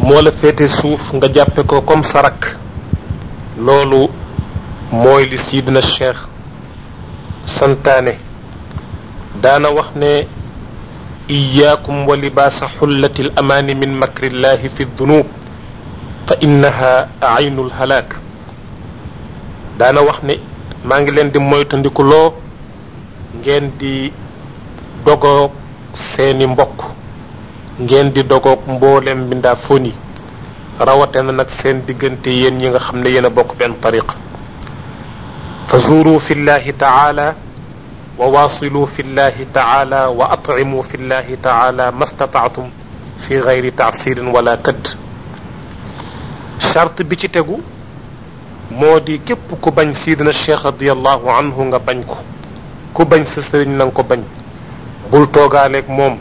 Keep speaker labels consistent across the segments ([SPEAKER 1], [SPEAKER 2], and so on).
[SPEAKER 1] moo la féete suuf nga jàppe ko comme sa rakk loolu mooy li sidna cheikh santaane daana wax ne iyaakum wa libaasa xullati l amaani min makrillahi fi dunub fa innaha aynu lhalaak daana wax ne maa ngi leen di moytandiku loo ngeen di dogoog seeni mbokk ngeen di dogoog mboolem mbindaa foni rawate na nag seen diggante yéen ñi nga xam ne yéen a bokk benn tariqa fa zuuru fi llahi taala wa waasilu fi llahi taala wa atcimu fi llahi taala ma stataatum fi gayri taasirin wala këdd charte bi ci tegu moo di képp ku bañ sidna cheikh radiallahu anhu nga bañ ko ku bañ sa sëriñ na nga ko bañ bul toogaaleeg moom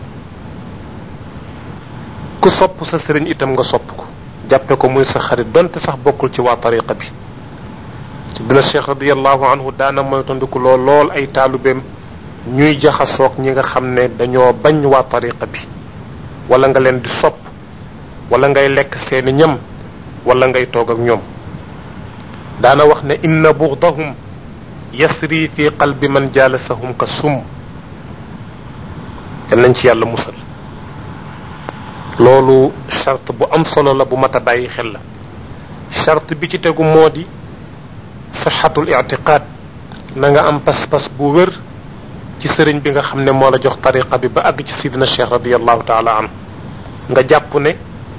[SPEAKER 1] ku sopp sa sëriñ itam nga sopp ko jàppe ko muy sa xarit donte sax bokkul ci waa tariqa bi sidna cheikh radiallahu anhu daana moytandiku lool lool ay taalubeem ñuy jaxasoog ñi nga xam ne dañoo bañ waa tariqa bi wala nga leen di sopp wala ngay lekk seeni ñam wala ngay toog ak ñoom daana wax ne inna bughdahum yasri fi qalbi man jaalasahum ka sum yal nañ ci yàlla musal loolu charte bu am solo la bu mat a bàyyi xel la charte bi ci tegu moo di sixatul ictiqaad na nga am pas-pas bu wér ci sëriñ bi nga xam ne moo la jox tariqa bi ba àgg ci sidina cheikh radiallahu taala an nga jàpp ne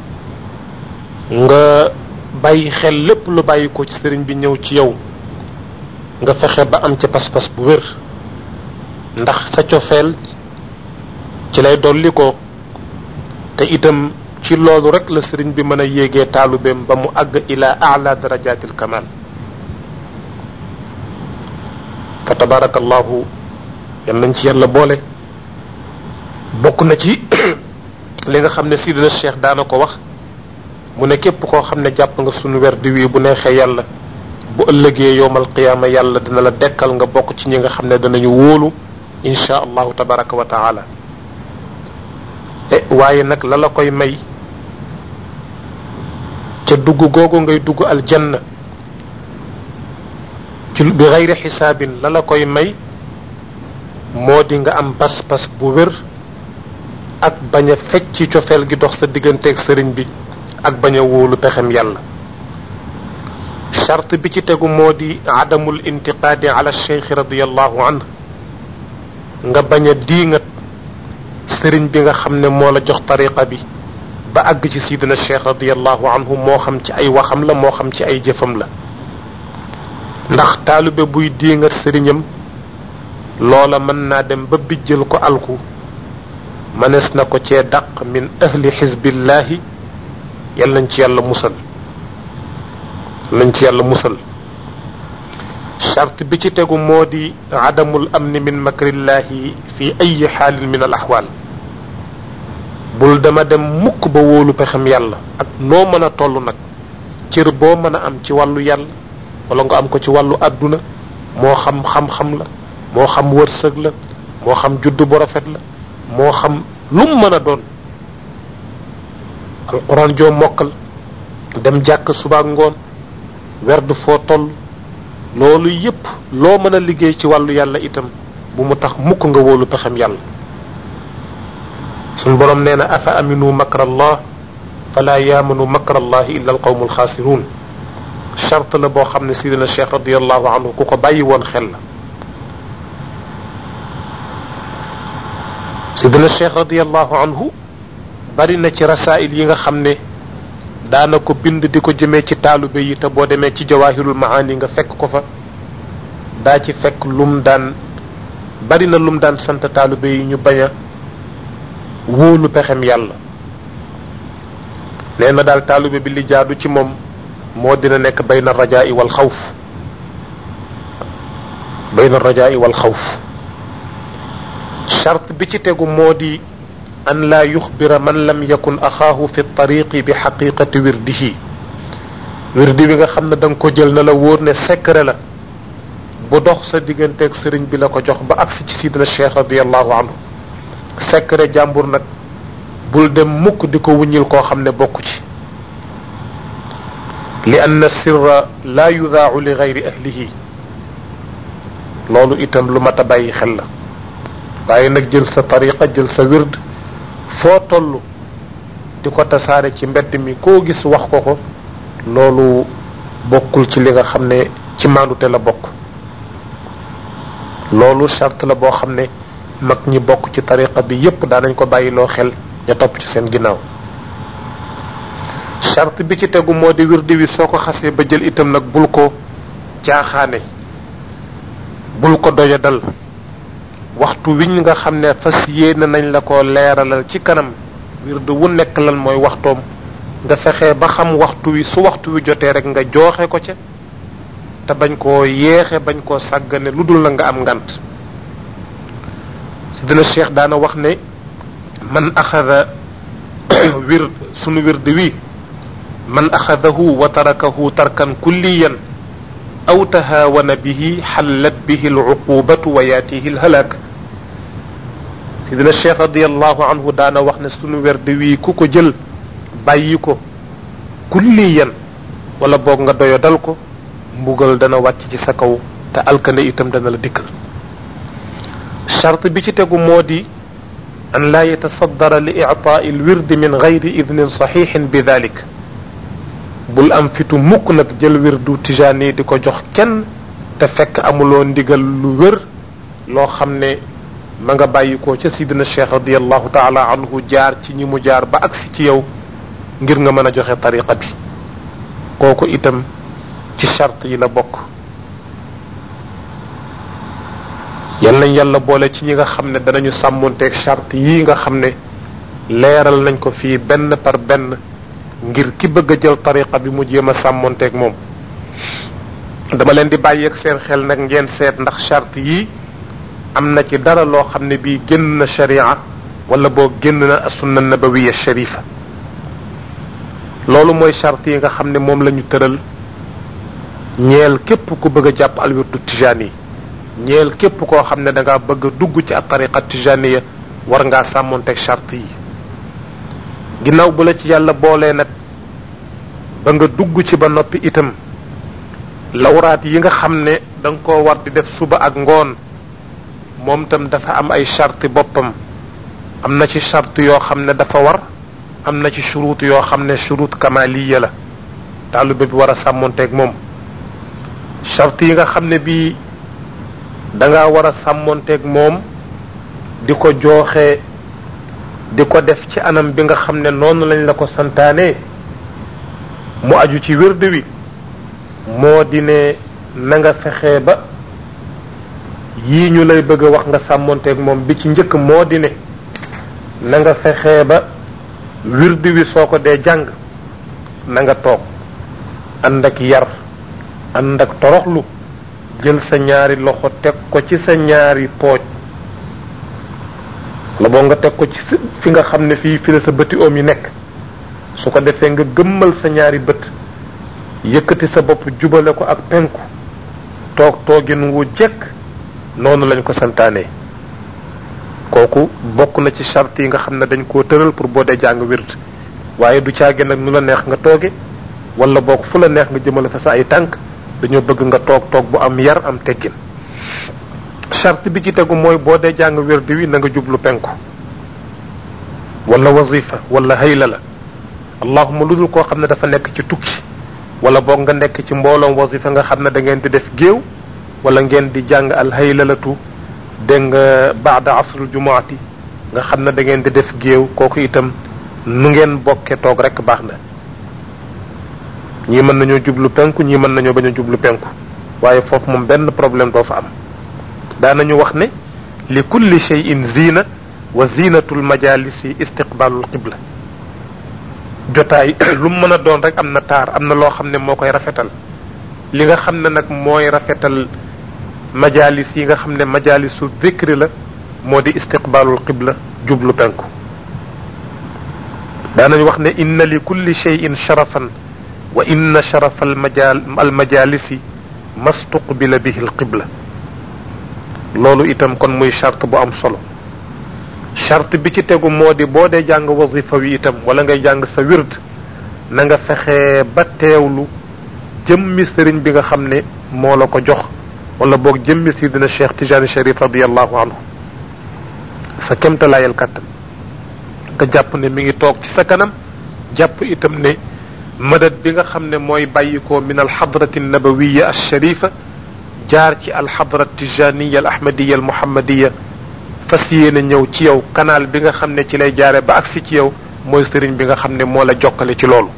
[SPEAKER 1] nga bàyyi xel lépp lu bàyyi ko ci sëriñ bi ñëw ci yow nga fexe ba am ca pas-pas bu wér ndax sa cofeel ci lay dolli ko te itam ci loolu rek la sëriñ bi mën a yéegee taalubeem ba mu àgg ila ala darajatil kamal fa tabarakallahu yal nañ ci yàlla boole bokk na ci li nga xam ne sidina cheikh daana ko wax mu ne képp koo xam ne jàpp nga sunu werdi wii bu neexee yàlla bu ëllëgee yowmal qiyaama yàlla dina la dekkal nga bokk ci ñi nga xam ne danañu wóolu insha allahu tabaraka wa taala e waaye nag la la koy may ca dugg googu ngay dugg aljanna ci bi xayri xisaabin la la koy may moo di nga am pas-pas bu wér ak bañ a fecc ci cofeel gi dox sa digganteeg sëriñ bi ak bañ a wóolu pexem yàlla charte bi ci tegu moo di adamul intiqaadi ala cheikh radiallahu anh nga bañ a diingat sëriñ bi nga xam ne moo la jox tariqa bi ba àgg ci sidina cheikh radiallahu anhu moo xam ci ay waxam la moo xam ci ay jëfam la ndax taalube buy diingat sëriñam loola mën naa dem ba bijjal ko alku mënees na ko cee daq min ahli xisbillahi yal nañ ci yàlla musal nañ ci yàlla musal charte bi ci tegu moo di adamul amni min makrillahi fi ayi xaalin min al axwaal bul dama dem mukk ba wóolu pexem yàlla ak noo mën a toll nag cër boo mën a am ci wàllu yàlla wala nga am ko ci wàllu àdduna moo xam xam-xam la moo xam wërsëg la moo xam judd bu rafet la moo xam lum mën a doon alquran joo mokkal dem jàkk suba ak ngoon werd foo toll loolu yépp loo mën a liggéey ci wàllu yàlla itam bu mu tax mukk nga wóolu pexem yàlla suñ boroom nee na afa aminu makra allah fala yaamanu makra allahi illa alqawmu alxaasiruun charte la boo xam ne sidina cheikh radiallahu anhu ku ko bàyyi woon xel la sidina cheikh radiallahu anhu bari na ci rasail yi nga xam ne daana ko bind di ko jëmee ci taalube yi te boo demee ci jawahirul maani nga fekk ko fa daa ci fekk lum daan bari na lum daan sant taalube yi ñu bañ a wóolu pexem yàlla nee na daal taalube bi li jaadu ci moom moo dina nekk bayna rajaa'i wal xawf bayna rajaa'i wal xawf charte bi ci tegu moo di an laa yuxbira man lam yakun axaahu fi tariqi bi xaqiqati wirdihi wirdi bi nga xam ne da nga ko jël na la wóor ne secret la bu dox sa digganteeg sëriñ bi la ko jox ba agsi ci sidina cheikh radiallahu anhu secret jàmbur nag bul dem mukk di ko wuññil koo xam ne bokku ci li anna sirra laa yudaau li gayri ahlihi loolu itam lu mat a bàyyi xel la waaye nag jël sa tariqa jël sa wird foo toll di ko tasaare ci mbedd mi koo gis wax ko ko loolu bokkul ci li nga xam ne ci maandute la bokk loolu charte la boo xam ne mag ñi bokk ci tariqa bi yépp daanañ ko bàyyiloo xel ña topp ci seen ginnaaw charte bi ci tegu moo di wirdi wi soo ko xasee ba jël itam nag bul ko jaaxaane bul ko doya dal waxtu wiñ nga xam ne fas yéene nañ la ko leeralal ci kanam wirdu wu nekk lan mooy waxtoom nga fexe ba xam waxtu wi su waxtu wi jotee rek nga jooxe ko ca te bañ koo yeexe bañ koo sàggane lu dul na nga am ngant sidina cheikh daana wax ne man axada wir sunu wirdi wi man axadahu wa tarakahu tarkan kulliyan aw tahaawana bihi xallat bihi alcuqubatu wa yaatihi alhalaak sidina cheikh radiallahu anhu daana wax ne sunu wirdi wi ku ko jël bàyyi ko kulliyan wala boog nga doyo dal ko mbugal dana wàcc ci sa kaw te alkande itam dana la dikkal charte bi ci tegu moo di an laa yatasaddara li ictaai alwirdi min gayri idnin saxixin bi dalik bul am fitu mukk nag jël wirdu tijaani di ko jox kenn te fekk amuloo ndigal lu wér loo xam ne ma nga bàyyikoo ca sidina cheikh radiallahu taala anhu jaar ci ñi mu jaar ba agsi ci yow ngir nga mën a joxe tariqa bi kooku itam ci charte yi la bokk yal nañ yàlla boole ci ñi nga xam ne danañu sàmmonteeg charte yii nga xam ne leeral nañ ko fii benn par benn ngir ki bëgg a jël tariqa bi mu jéem a sàmmonteeg moom dama leen di bàyyi ak seen xel nag ngeen seet ndax charte yii am na ci dara loo xam ne bii génn na sharia wala boo génn na sunna nabawiya sharifa loolu mooy charte yi nga xam ne moom la ñu tëral ñeel képp ku bëgg a jàpp alwirdu tijaan yi ñeel képp koo xam ne da ngaa bëgg a dugg ci ak tariqa tijaniya war ngaa sàmmonteeg charte yi ginnaaw bu la ci yàlla boolee nag ba nga dugg ci ba noppi itam lawraat yi nga xam ne da nga koo war di def suba ak ngoon moom tam dafa am ay charte boppam am na ci charte yoo xam ne dafa war am na ci churut yoo xam ne churut kamaliya la taalibe bi war a sàmmonteeg moom charte yi nga xam ne bii da nga war a sàmmonteeg moom di ko jooxe di ko def ci anam bi nga xam ne noonu lañ la ko santaane mu aju ci wird wi moo di ne na nga fexe ba yii ñu lay bëgg a wax nga sàmmonteeg moom bi ci njëkk moo di ne na nga fexe ba wird wi soo ko dee jàng na nga toog ànd ak yar ànd ak toroxlu jël sa ñaari loxo teg ko ci sa ñaari pooj la boo nga teg ko ci fi nga xam ne fii fi la sa bëti oom yi nekk su ko defee nga gëmmal sa ñaari bët yëkkati sa bopp jubale ko ak penku toog toogin wu jekk noonu lañ ko santaanee kooku bokk na ci charte yi nga xam ne dañ koo tëral pour boo dee jàng wird waaye du caage nag nu la neex nga tooge wala boog fu la neex nga jëmale fa sa ay tànk dañoo bëgg nga toog toog bu am yar am teggin charte bi ci tegu mooy boo dee jàng wird wi na nga jublu penku wala wazifa wala hayla la allahuma lu dul koo xam ne dafa nekk ci tukki wala boog nga nekk ci mbooloom wazifa nga xam ne da ngeen di def géew wala ngeen di jàng al haylalatu dégg nga baada asrul jumaati nga xam ne da ngeen di def géew kooku itam nu ngeen bokke toog rek baax na ñii mën nañoo jublu penku ñii mën nañoo bañ a jublu penku waaye foofu moom benn problème doo fa am daanañu wax ne li kulli shay'in zina wa zinatul majalisi istiqbalul qibla jotaay lu mu mën a doon rek am na taar am na loo xam ne moo koy rafetal li nga xam ne nag mooy rafetal majalis yi nga xam ne majalisu zikri la moo di istiqbalul qibla jublu penku daanañ wax ne inna li kulli shay'in sharafan wa inna sharafa almajal almajalisi mastuqbila bihi alqibla loolu itam kon muy charte bu am solo charte bi ci tegu moo di boo dee jàng wasifa wi itam wala ngay jàng sa wird na nga fexe ba teewlu jëmmi sëriñ bi nga xam ne moo la ko jox wala boog jëmmi sidina cheikh tijani sharif radiallahu anhu sa kemtalaayal kàttan nga jàpp ne mi ngi toog ci sa kanam jàpp itam ne madad bi nga xam ne mooy bàyyikoo min alxadrati nabawiya alsharifa jaar ci alxadrat tijaniya al ahmadiya al muhammadiya fas yéene ñëw ci yow canal bi nga xam ne ci lay jaare ba agsi ci yow mooy sëriñ bi nga xam ne moo la jokkale ci loolu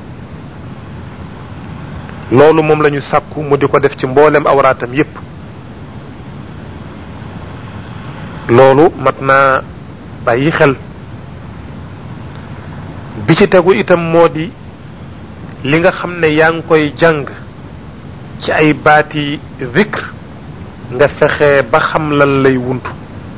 [SPEAKER 1] loolu moom la ñu sàkku mu di ko def ci mboolem awraatam yépp loolu mat naa bàyyi xel bi ci tegu itam moo di li nga xam ne yaa ngi koy jàng ci ay baati zikr nga fexe ba xam lan lay wuntu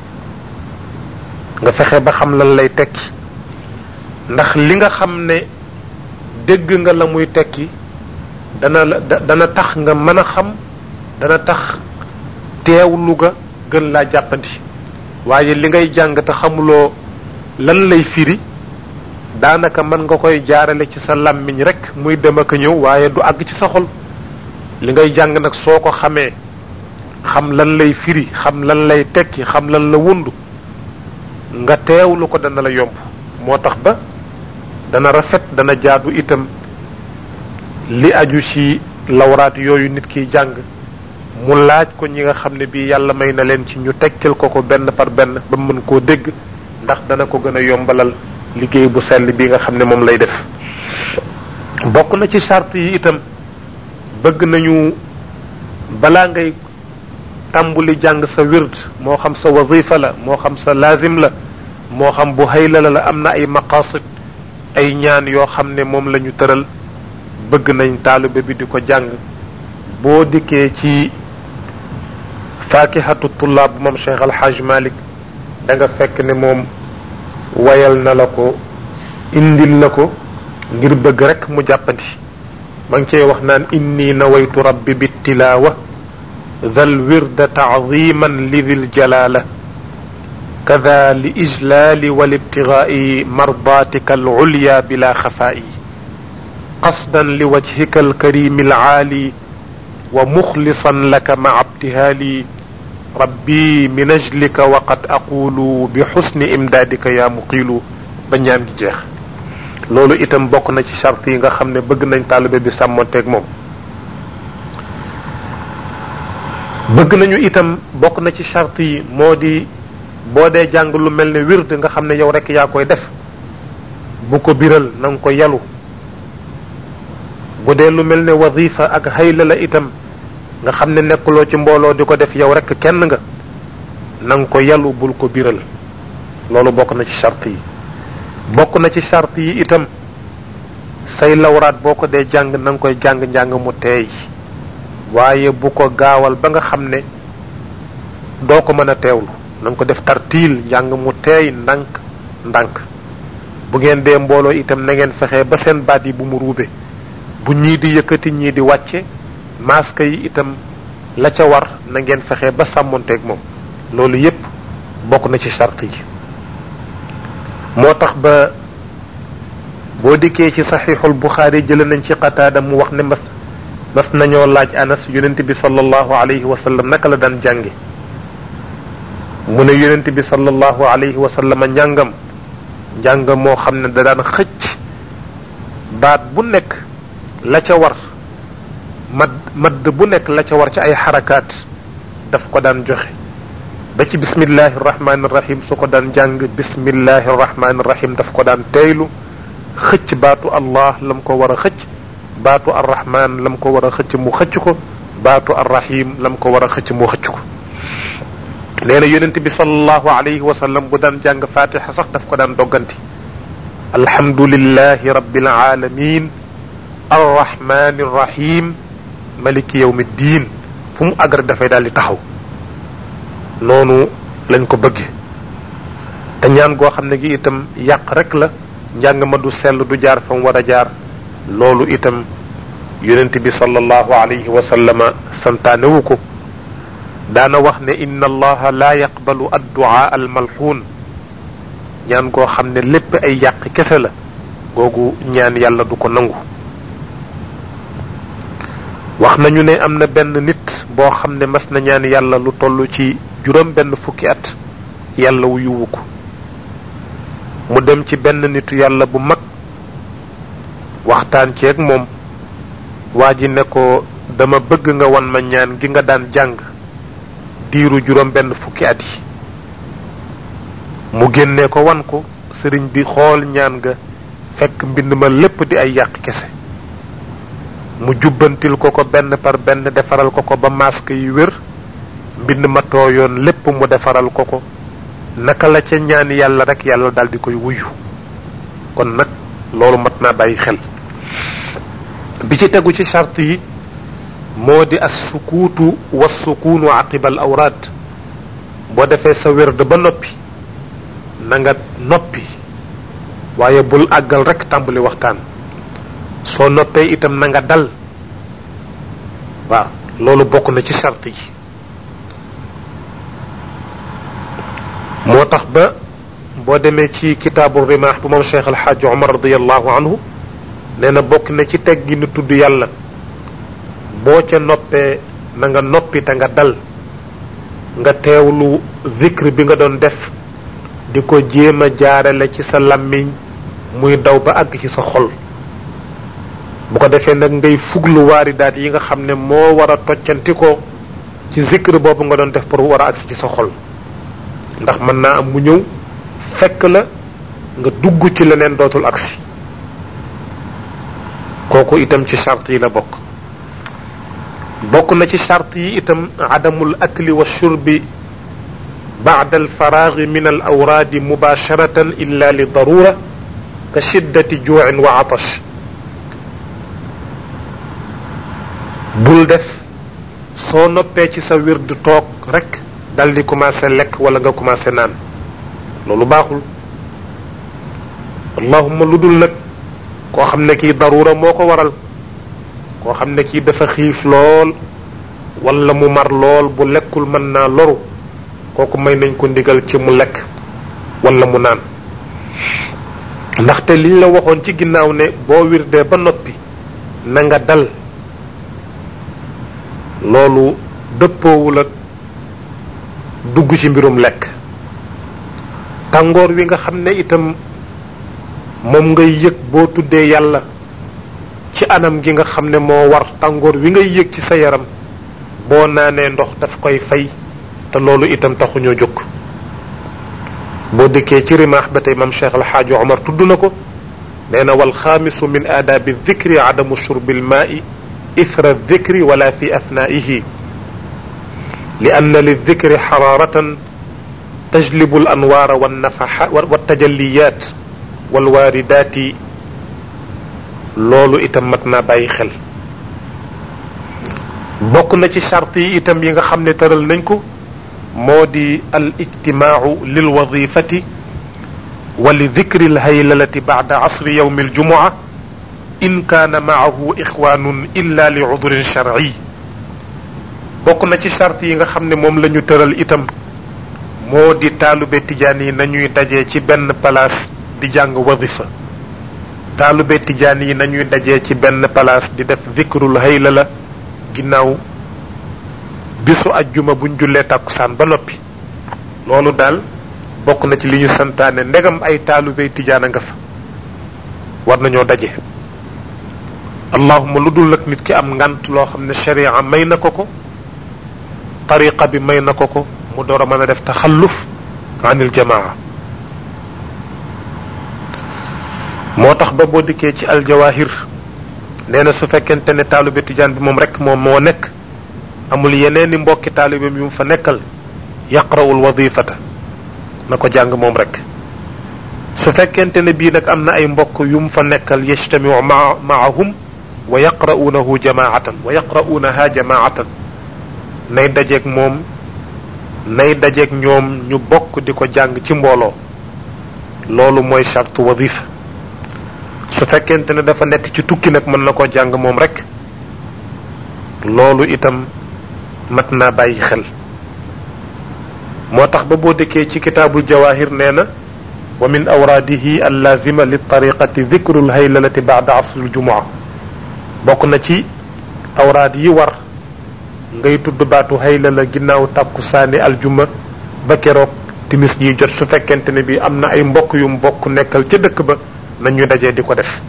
[SPEAKER 1] nga fexe ba xam lan lay tekki ndax li nga xam ne dégg nga la muy tekki dana la dana tax nga mën a xam dana tax teewlu ga gën laa jàppandi waaye li ngay jàng te xamuloo lan lay firi daanaka mën nga koy jaarale ci sa làmmiñ rek muy dem ak ñëw waaye du àgg ci sa xol li ngay jàng nag soo ko xamee xam lan lay firi xam lan lay tekki xam lan la wund nga teewlu ko dana la yomb moo tax ba dana rafet dana jaadu itam li aju ci lawraat yooyu nit kiy jàng mu laaj ko ñi nga xam ne bii yàlla may na leen ci ñu tekkil ko ko benn par benn ba mën koo dégg ndax dana ko gën a yombalal liggéey bu sell bi nga xam ne moom lay def bokk na ci charte yi itam bëgg nañu balaa ngay tàmbuli jàng sa wird moo xam sa wazifa la moo xam sa laazim la moo xam bu hayla la la am na ay maqasid ay ñaan yoo xam ne moom la ñu tëral bëgg nañ taalibe bi di ko jàng boo dikkee ci faakihatu tullaab moom Cheikh Alxaaj Malik da nga fekk ne moom wayal na la ko indil la ko ngir bëgg rek mu jàppandi ma ngi cey wax naan inni nawaytu rabbi bittilaawa dhal wirda taadiman li dhil jalala kada li ijlaali wal ibtigaai mardaatika al ulya bila xafaa'i qasdan li wajhika al karimi al aali wa muxlisan laka maca ibtihaali rabbi min ajlika wa qad aqulu bi xusni imdaadika yaa muqiilu ba ñaan gi jeex loolu itam bokk na ci charte yi nga xam ne bëgg nañ taalibe bi sàmmonteeg moom bëgg nañu itam bokk na ci charte yi moo di boo dee jàng lu mel ne wird nga xam ne yow rek yaa koy def bu ko biral na nga ko yalu bu dee lu mel ne wazifa ak hayla la itam nga xam ne nekkuloo ci mbooloo di ko def yow rek kenn nga na nga ko yalu bul ko biral loolu bokk na ci charte yi bokk na ci charte yi itam say lawraat boo ko dee jàng na nga koy jàng njàng mu teey waaye bu ko gaawal ba nga xam ne doo ko mën a teewlu na nga ko def tartiil njàng mu teey ndànk ndànk bu ngeen dee mbooloo itam na ngeen fexe ba seen baat yi bu mu ruube bu ñii di yëkkati ñii di wàcce masque yi itam la ca war na ngeen fexe ba sàmmonteeg moom loolu yépp bokk na ci charte yi moo tax ba boo dikkee ci saxiixul buxaari jële nañ ci qataada mu wax ne mas mas nañoo laaj anas yonent bi sallallahu alayhi wa sallam naka la daan jànge mu ne yonent bi sallallahu alayhi wa sallam njàngam njàng moo xam ne da daan xëcc baat bu nekk la ca war mad madd bu nekk la ca war ci ay xarakaat daf ko daan joxe ba ci bismillahi rahmaani rahim su ko daan jàng bismillahi rahmaani rahim daf ko daan teylu xëcc baatu allah lam ko war a xëcc baatu arrahman lam ko war a xëcc mu xëcc ko baatu arrahim lam ko war a xëcc mu xëcc ko nee na yonent bi sallallahu alayhi wa sallam bu daan jàng fatiha sax daf ko daan dogganti alhamdulillahi rabbil alamin arrahmani rahim maliki yawmi ddin fu mu agr dafay daal di taxaw noonu lañ ko bëgge te ñaan goo xam ne gi itam yàq rek la njàng ma du sell du jaar fa mu war a jaar loolu itam yonent bi sallallahu alayhi wa sallama santaanewu ko daana wax ne inna allaha la yaqbalu adduaa al malxuun ñaan goo xam ne lépp ay yàq kese la googu ñaan yàlla du ko nangu wax nañu ne am na benn nit boo xam ne mas na ñaan yàlla lu toll ci juróom benn fukki at yàlla wu yuwu ko mu dem ci benn nitu yàlla bu mag waxtaan ceeg moom waa ji ne ko dama bëgg nga wan ma ñaan gi nga daan jàng diiru juróom benn fukki at yi mu génnee ko wan ko sëriñ bi xool ñaan ga fekk mbind ma lépp di ay yàq kese mu jubbantil ko ko benn par benn defaral ko ko ba masque yi wér mbind ma tooyoon lépp mu defaral ko ko naka la ca ñaan yàlla rek yàlla daal di koy wuyu kon nag loolu mat naa bàyyi xel bi ci tegu ci charte yi moo di as sukuutu wa sukuunu aqiba al awraad boo defee sa wérd ba noppi na nga noppi waaye bul àggal rek tàmbali waxtaan soo noppee itam na nga dal waaw loolu bokk na ci charte yi moo tax ba boo demee ci kitaabu rimaax bu moom cheikh alxaaji omar radiallahu anhu nee na bokk na ci teg gi nu tudd yàlla boo ca noppee na nga noppi te nga dal nga teewlu zikr bi nga doon def di ko jéem a jaarale ci sa làmmiñ muy daw ba àgg ci sa xol bu ko defee nag ngay fuglu waaridaat yi nga xam ne moo war a toccanti ko ci zikr boobu nga doon def pour war a agsi ci sa xol ndax mën naa am mu ñëw fekk la nga dugg ci leneen dootul agsi kooku itam ci charte yi la bokk bokk na ci charte yi itam adamul akli wa shurbi baada alfaraagi min al awraadi mubasharatan illa li darura ka shiddati juuin wa atash bul def soo noppee ci sa wird toog rek dal di commencé lekk wala nga commencé naan loolu baaxul allahuma lu dul nag koo xam ne kii darura moo ko waral koo xam ne kii dafa xiif lool wala mu mar lool bu lekkul mën naa loru kooku may nañ ko ndigal ci mu lekk wala mu naan ndaxte liñ la waxoon ci ginnaaw ne boo wirdee ba noppi na nga dal loolu dëppoowul ak dugg ci mbirum lekk tàngoor wi nga xam ne itam moom ngay yëg boo tuddee yàlla ci anam gi nga xam ne moo war tàngoor wi ngay yëg ci sa yaram boo naanee ndox daf koy fay te loolu itam taxuñoo jóg boo dëkkee ci rimaax ba tey mam cheikh alxaaji omar tudd na ko nee na wal xaamisu min aadaabi dikri adamu shurbi lmaai ithra dikri wala fi athnaihi li anna lidikri xaraaratan tajlibu al anwaara wannafaxa waltajalliyat walwaaridaati loolu itam mat naa bàyyi xel bokk na ci charte yi itam yi nga xam ne tëral nañ ko moo di al ijtimaau lil wadifati wa li dikri al haylalati bacda asri yowmi aljumua in kaana maahu ixwaanun illa li cudrin sharci bokk na ci charte yi nga xam ne moom la ñu tëral itam moo di taalube tijaan yi nañuy dajee ci benn palaas di jàng wadifa taalube tijaan yi nañuy dajee ci benn palaas di def dikrul hayla la ginnaaw bisu ajjuma buñ jullee tàkkusaan ba noppi loolu daal bokk na ci li ñu santaane ndegam ay taalube tijaan a nga fa war nañoo daje allahuma lu dul nag nit ki am ngant loo xam ne sharia may na ko ko tariqa bi may na ko ko mu door a mën a def taxalluf anil jamaa moo tax ba boo dikkee ci aljawahir nee na su fekkente ne taalube tijaan bi moom rek moom moo nekk amul yeneeni mbokki taalibeem yu mu fa nekkal yaqrawul wadifata na ko jàng moom rek su fekkente ne bii nag am na ay mbokk yu mu fa nekkal yajtamiu maa maahum wa yaqra'uunahu jamaatan wa yaqra'uunaha jamaatan nay dajeeg moom nay dajeeg ñoom ñu bokk di ko jàng ci mbooloo loolu mooy charte wadifa su fekkente ne dafa nekk ci tukki nag mën na koo jàng moom rek loolu itam mat naa bàyyi xel moo tax ba boo dëkkee ci kitaabul jawahir nee na wa min awraadihi allazima li tariqati dikru lhaylalati baada asri ljumua bokk na ci awraad yi war ngay tudd baatu hayla la ginnaaw tàkku saani aljuma ba keroog timis yi jot su fekkente ne bi am na ay mbokk yu mbokk nekkal ca dëkk ba nañu dajee di ko def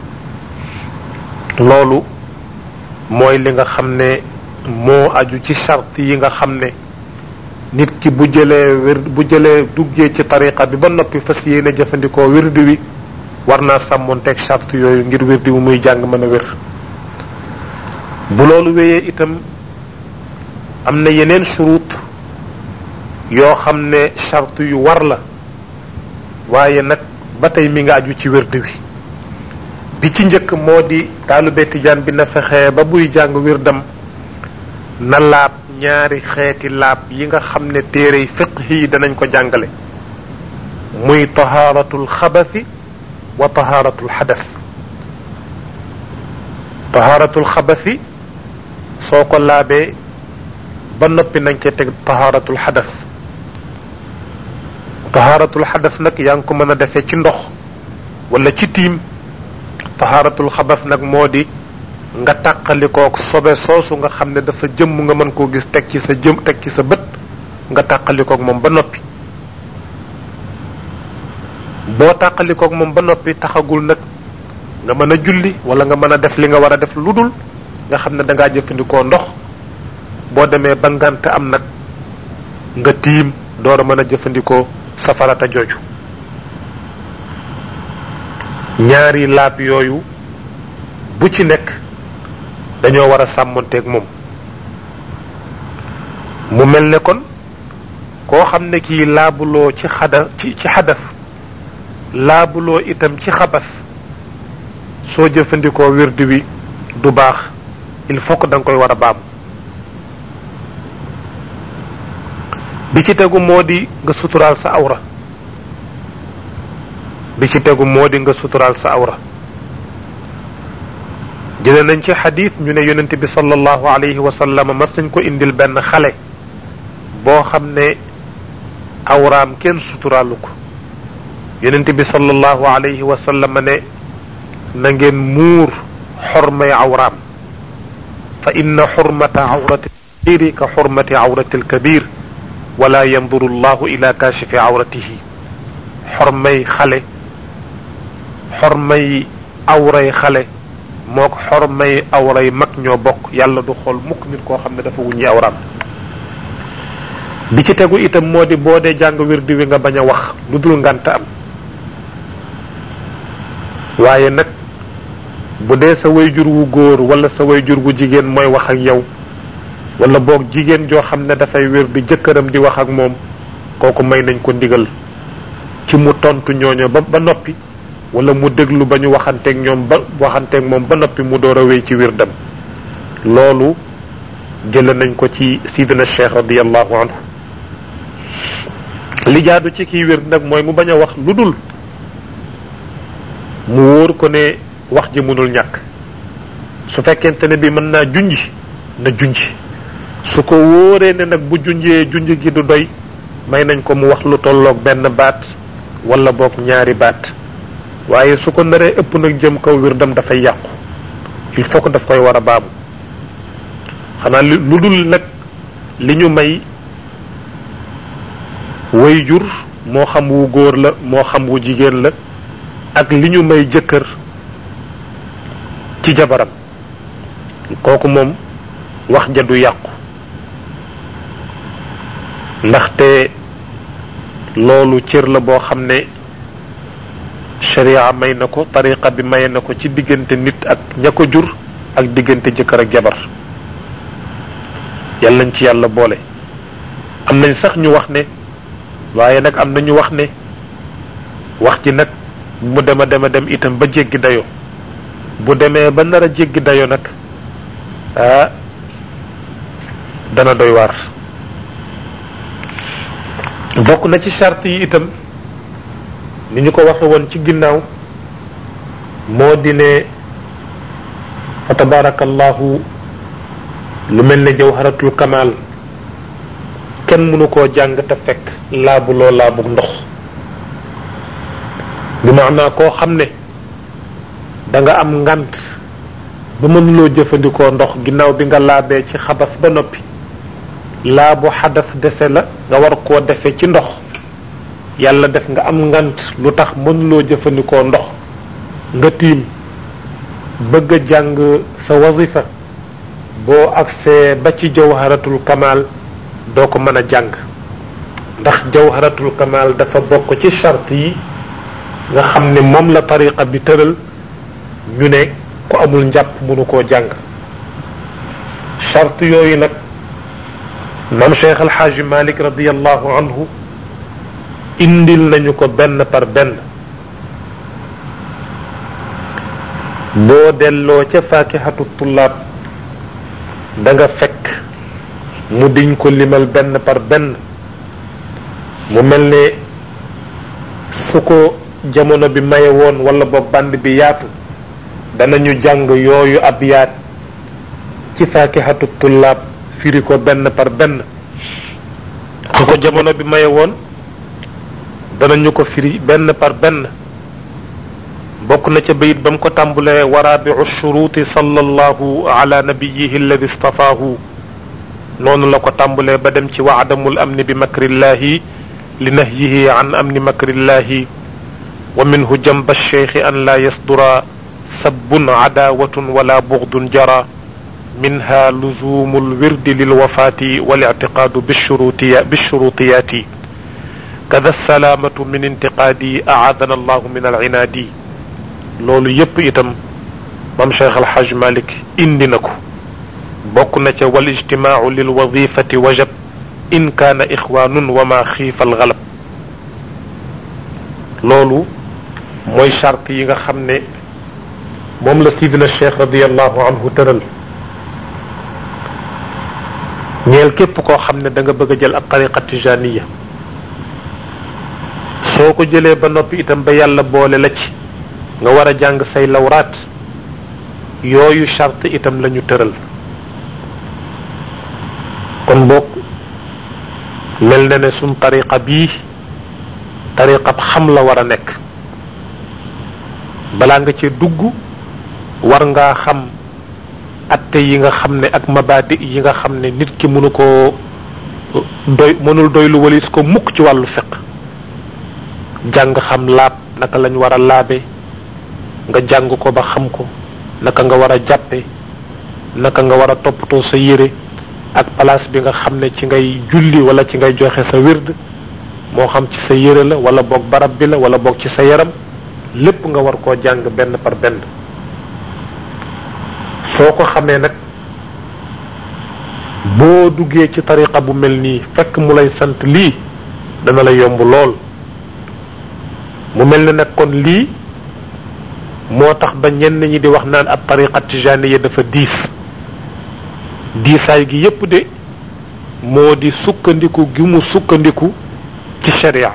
[SPEAKER 1] loolu mooy li nga xam ne moo aju ci charte yi nga xam ne nit ki bu jëlee wér bu jëlee duggee ci tariqa bi ba noppi fas yéene jëfandikoo wirdi wi war naa sàmmoonteeg charte yooyu ngir wirdi wi muy jàng mën a wér bu loolu wéyee itam am na yeneen shurut yoo xam ne charte yu war la waaye nag ba tey mi nga aju ci wirdi wi bi ci njëkk moo di taalube tijaan bi na fexe ba buy jàng wirdam na laab ñaari xeeti laab yi nga xam ne téere fiqh yi danañ ko jàngale muy tahaaratul xabasi wa tahaaratul xadas tahaaratul xabasi soo ko laabee ba noppi nañ cee teg tahaaratul xadas tahaaratul xadas nag yaa ngi ko mën a defee ci ndox wala ci tiim tahaaratul xabas nag moo di nga tàqalikook sobe soosu nga xam ne dafa jëmm nga mën koo gis teg ci sa jëm teg ci sa bët nga tàqalikook moom ba noppi boo tàqalikook moom ba noppi taxagul nag nga mën a julli wala nga mën a def li nga war a def lu dul nga xam ne dangaa jëfandikoo ndox boo demee ba ngant am nag nga tiim door a mën a jëfandikoo safarata jooju ñaari laab yooyu bu ci nekk dañoo war a sàmmonteeg moom mu mel ne kon koo xam ne kii laabuloo ci xada ci ci xadas laabuloo itam ci xabas soo jëfandikoo wirdi wi du baax il faut que da nga koy war a baam bi ci tegu moo di nga suturaal sa awra bi ci tegu moo di nga suturaal sa awra jële nañ ci xadis ñu ne yonent bi sallallahu alayhi wa sallam mas nañ ko indil benn xale boo xam ne awraam kenn suturaalu ko yonent bi sallallahu alayhi wa sallam ne na ngeen muur xormay awraam fa inna xurmata awrati lkabiri ka xurmati awrati lkabir wala yanduru llahu ila kashifi awratihi xormay xale xormay awray xale moo ko xormay awray mag ñoo bokk yàlla du xool mukk nit koo xam ne dafa wuññi awraam bi ci tegu itam moo di boo dee jàng wirdi wi nga bañ a wax lu dul ngant am waaye nag bu dee sa wayjur wu góor wala sa wayjur wu jigéen mooy wax ak yow wala boog jigéen joo xam ne dafay wér di jëkkëram di wax ak moom kooku may nañ ko ndigal ci mu tontu ñooño ba ba noppi wala mu déglu ba ñu waxanteeg ñoom ba waxanteeg moom ba noppi mu door a wéy ci wirdam loolu jële nañ ko ci sidina cheikh radiallahu anhu li jaadu ci kiy wér nag mooy mu bañ a wax lu dul mu wóor ko ne wax ji mënul ñàkk su fekkente ne bi mën naa junji na junji su ko wóoree ne nag bu junjee junj gi du doy may nañ ko mu wax lu tolloog benn baat wala boog ñaari baat waaye su ko naree ëpp nag jëm kaw wirdam dafay yàqu il faut que daf koy war a baamu xanaa lu dul nag li ñu may way jur moo xam wu góor la moo xam wu jigéen la ak li ñu may jëkkër ci jabaram kooku moom wax ja du yàqu ndaxte loolu cër la boo xam ne sharia may na ko tariqa bi maye na ko ci diggante nit ak ña ko jur ak diggante jëkkër ak jabar yàlla nañ ci yàlla boole am nañ sax ñu wax ne waaye nag am na ñu wax ne wax ji nag mu dem a dem a dem itam ba jéggi dayo bu demee ba nar a jéggi dayo nag ah dana doy waar bokk na ci charte yi itam ni ñu ko waxe woon ci ginnaaw moo di ne fa tabarakallahu lu mel ne jawharatul kamal kenn mënu koo jàng te fekk laabuloo laabug ndox bi maanaa koo xam ne da nga am ngant ba mënuloo jëfandikoo ndox ginnaaw bi nga laabee ci xabas ba noppi laabu xadas dese la nga war koo defee ci ndox yàlla def nga am ngant lu tax mënuloo jëfandikoo ndox nga tiim bëgg a jàng sa wazifa boo agsee ba ci jawharatul kamal doo ko mën a jàng ndax jawharatul kamal dafa bokk ci charte yi nga xam ne moom la tariqa bi tëral ñu ne ku amul njàpp mënu koo jàng charte yooyu nag mam cheikh alxaaji malik radiallahu anhu indil nañu ko benn par benn boo delloo ca fakihatu tullaab da nga fekk mu diñ ko limal benn par benn mu mel ne su ko jamono bi maye woon wala boog band bi yaatu danañu jàng yooyu ab yaat ci fakihatu tullaab firi ko benn par benn su ko jamono bi maye woon danañu ko firi benn par benn bokk na ca bayit ba mu ko tàmbulee waraabiu shuruuti sallallahu ala nabiyihi alladi istafaahu noonu la ko tàmbulee ba dem ci wa adamul amni bi makrillahi li nahyihi an amni makrillahi wa minhu jamba alcheikhi an la yasdura sabbun adaawatun wala bugdun jara minha luzumu lwirdi lilwafaati walictiqaadu bishuruutiyaati kada salaamatu min intiqaadi aadana allahu min alcinaadi loolu yépp itam mam cheikh alxaj malik indi na ko bokk na ca wal ijtimaacu lilwadifati wajab in kaana ixwaanun wa ma xiifa algalab loolu mooy charte yi nga xam ne moom la sidina cheikh radiallahu anhu tëral ñeel képp koo xam ne da nga bëgg a jël ab tariqa tijaniya soo ko jëlee ba noppi itam ba yàlla boole la ci nga war a jàng say lawraat yooyu charte itam la ñu tëral kon boog mel na ne suñ tariqa bii tariqab xam la war a nekk balaa nga cee dugg war ngaa xam atte yi nga xam ne ak mabaadi yi nga xam ne nit ki mënu koo doy mënul doy lu walis ko mukk ci wàllu fiq jàng xam laab naka lañ war a laabe nga jàng ko ba xam ko naka nga war a jàppe naka nga war a toppatoo sa yére ak place bi nga xam ne ci ngay julli wala ci ngay joxe sa wird moo xam ci sa yére la wala boog barab bi la wala boog ci sa yaram lépp nga war koo jàng benn par benn soo ko xamee nag boo duggee ci tariqa bu mel nii fekk mu lay sant lii dana la yomb lool mu mel ne nag kon lii moo tax ba ñenn ñi di wax naan ab tariqa tijaniya dafa diis diisaay gi yépp de moo di sukkandiku gi mu sukkandiku ci sharia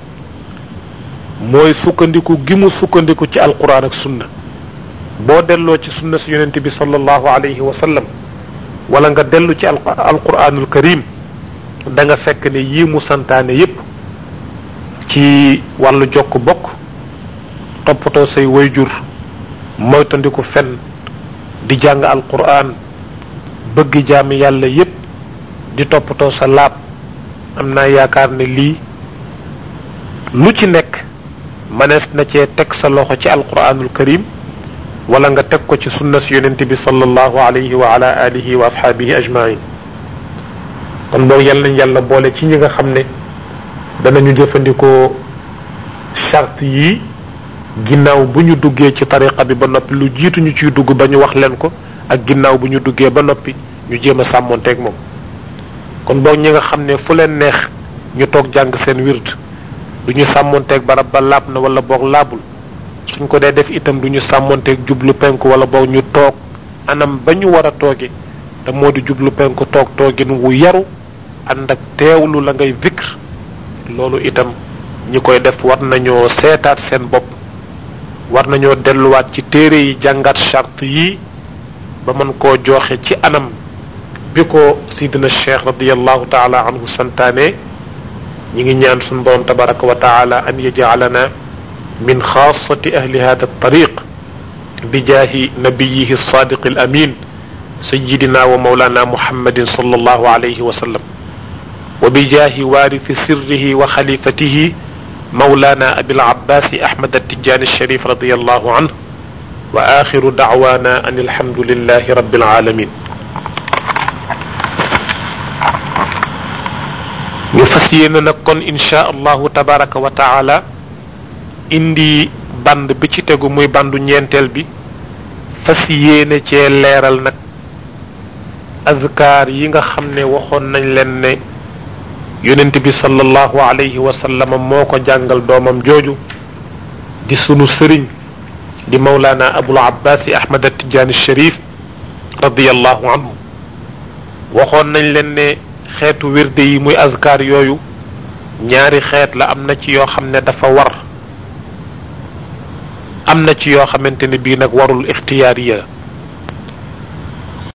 [SPEAKER 1] mooy sukkandiku gi mu sukkandiku ci alquran ak sunna boo delloo ci sunna si yonente bi sallallahu alayhi wa sallam wala nga dellu ci alquranul karim da nga fekk ne yii mu santaane yépp ci wàllu jokk bokk toppatoo say wayjur moytandiku fen di jàng alquran bëgg jaami yàlla yépp di toppatoo sa laab am naa yaakaar ne lii lu ci nekk mënees na cee teg sa loxo ci alquranul karim wala nga teg ko ci sunna si yonente bi sallallahu alayhi wa ala alihi wa ashaabihi ajmain kon boog yal nañ yàlla boole ci ñi nga xam ne danañu jëfandikoo charte yi ginnaaw bu ñu duggee ci tariqa bi ba noppi lu jiitu ñu ciy dugg ba ñu wax leen ko ak ginnaaw bu ñu duggee ba noppi ñu jéem a sàmmonteeg moom kon boog ñi nga xam ne fu leen neex ñu toog jàng seen wird du ñu sàmmonteeg barab ba laab na wala boog laabul suñ ko dee def itam du ñu sàmmonteeg jublu penku wala boog ñu toog anam ba ñu war a tooge te moo di jublu penku toog toogin wu yaru ànd ak teewlu la ngay vikr loolu itam ñi koy def war nañoo seetaat seen bopp war nañoo delluwaat ci téere yi jàngat charte yi ba mën koo joxe ci anam bi ko sidina cheikh radiallahu taala anhu santaane ñi ngi ñaan suñu borom tabaraka wa taala an yajalana min xaasati ahli hada tariq بجاه نبيه الصادق الأمين سيدنا ومولانا محمد صلى الله عليه وسلم وبجاه وارث سره وخليفته مولانا أبي العباس أحمد التجاني الشريف رضي الله عنه وآخر دعوانا أن الحمد لله رب العالمين ñu fas yéene nag kon insha allahu tabaraka wa taala indi band bi ci tegu muy bandu ñeenteel bi fas yéene cee leeral nag azkaar yi nga xam ne waxoon nañ leen ne yonent bi sallallahu alayhi wa sallam moo ko jàngal doomam jooju di sunu sëriñ di mawlaana abul abbaasi ahmad attijaani sharif radiallahu anhu waxoon nañ leen ne xeetu wirde yi muy azkar yooyu ñaari xeet la am na ci yoo xam ne dafa war am na ci yoo xamante ne bii nag warul ixtiyaariya